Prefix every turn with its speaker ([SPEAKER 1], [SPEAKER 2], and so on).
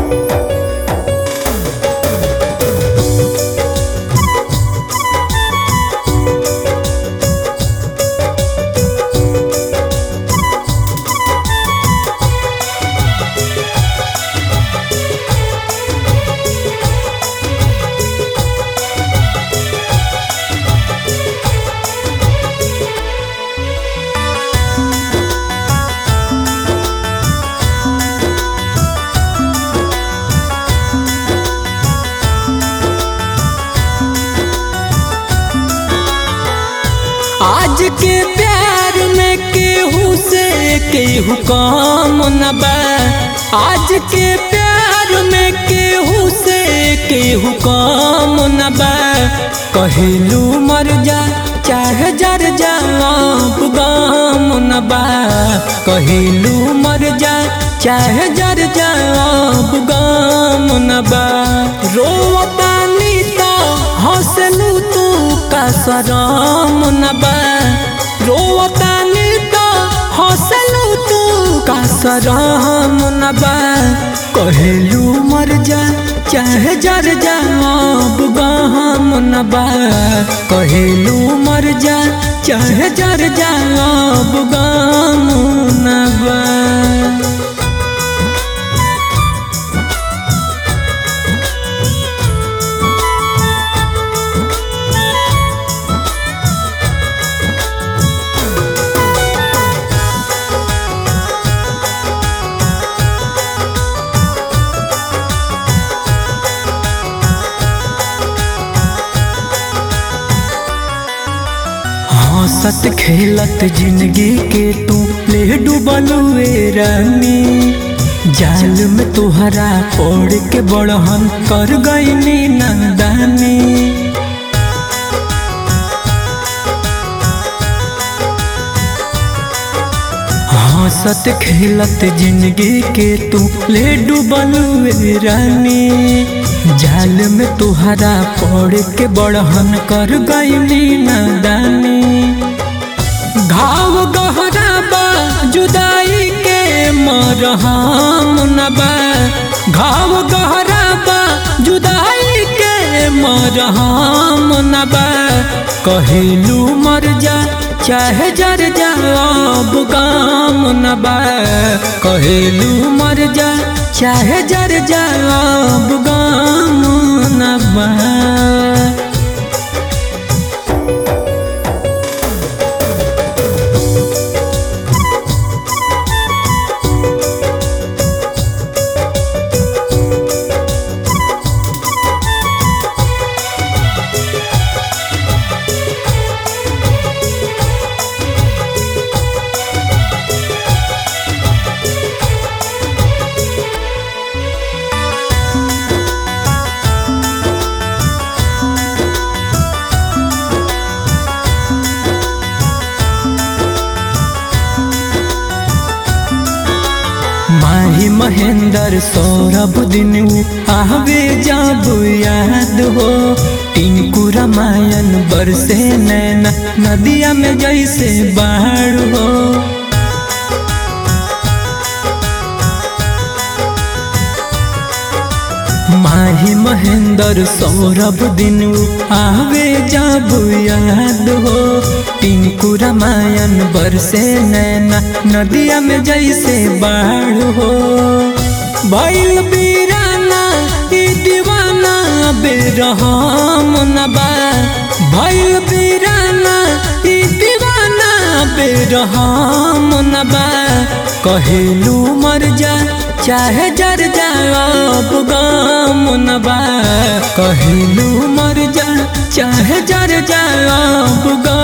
[SPEAKER 1] आज के प्यार में केहू से केहू कम न बा आज के प्यार में केहू से केहू कम न बा कहिलू मर जा चाहे जर जा अब गम न बा कहिलू मर जा चाहे जर जा अब गम न बा रोवतानी तो हंसलू तू का सरम न बा रोवतानी तो हंसलू तू का सरम न बा कहेलू मर जा चाहे जर जा अब गहम न बा कहेलू मर जा चाहे जर जा अब गम न बा हंसत खेलत जिंदगी के तू ले डूबलुए रानी जाल में तुहरा ओढ़ के बड़हन कर गईनी नंदानी हंसत खेलत जिंदगी के तू ले डूबलुए रानी जाल में तुहरा पड़ के बड़हन कर गईली नदानी घाव गहरा बा जुदाई के मरहम न बा घाव गहरा बा जुदाई के मरहम न बा कहिलू मर जा चाहे जर जा अब गाम न बा कहिलू मर जा चाहे जर जा अब गाम न बा माही महेंद्र सौरभ दिन आवे जब याद हो टिंकू रामायण बरसे नैना नदिया में जैसे बाढ़ हो माही महेंद्र सौरभ दिन आवे जब याद हो टिंकू रामायण बरसे नैना नदिया में जैसे बाढ़ हो भैल बीराना ई दीवाना बेरहम न बा भैल बीराना ई दीवाना बेरहम न बा कहेलू मर जा चाहे जर जा अब गम न बा कहेलू मर जा चाहे जर जा अब गम